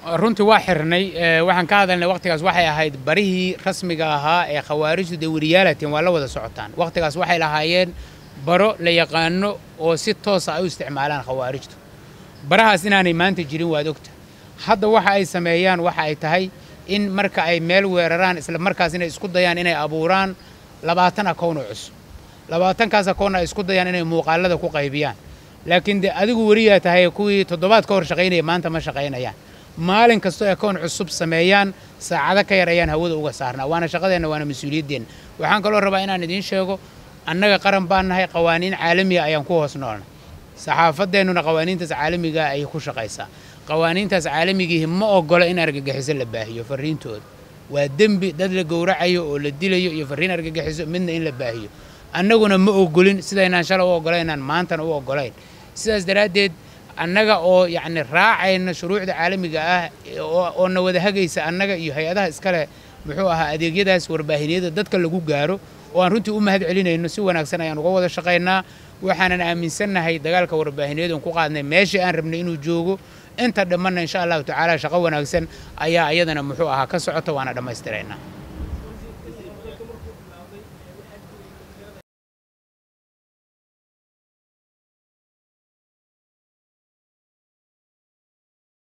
runtii waa xirnay waxaan ka hadalnay waqtigaas waxay ahayd barihii rasmiga ahaa ee khawaarijtu dee weriyaalatiin waa la wada socotaan waqtigaas waxay lahaayeen baro la yaqaano oo si toosa ay u isticmaalaan khawaarijtu barahaas inaanay maanta jirin waad ogta hadda waxa ay sameeyaan waxa ay tahay in marka ay meel weeraraan isla markaas inay isku dayaan inay abuuraan labaatan akown oo cusub labaatankaas akown ay isku dayaan inay muuqaalada ku qaybiyaan laakiin de adigu weriyaa tahay kuwii toddobaad ka hor shaqaynaya maanta ma shaqaynayaan maalin kastoo akown cusub sameeyaan saacado ka yar ayaan hawada uga saarnaa waana shaqadeenna waana mas-uuliyaddeenna waxaan kaloo rabaa inaan idiin sheego annaga qaran baan nahay qawaaniin caalamiga ayaan ku hoos noolnay saxaafadeennuna qawaaniintaas caalamigaa ayay ku shaqaysaa qawaaniintaas caalamigiihi ma oggola in argagixiso la baahiyo farriintooda waa dembi dad la gowracayo oo la dilayo iyo farriin argagixiso midna in la baahiyo annaguna ma oggolin sidaynaan shalay u oggolaynaan maantana u oggolayn sidaas daraaddeed annaga oo yacni raacayna shuruucda caalamiga ah oo na wada hagaysa annaga iyo hay-adaha iskale muxuu ahaa adeegyadaas warbaahiniyada dadka lagu gaaro oo aan runtii u mahad celinayno si wanaagsan ayaan uga wada shaqaynaa waxaanan aaminsannahay dagaalka warbaahiniyadu ku qaadnay meeshii aan rabnay inuu joogo inta dhammanna insha allahu tacaala shaqo wanaagsan ayaa iyadana muxuu ahaa ka socota waana dhammaystiraynaa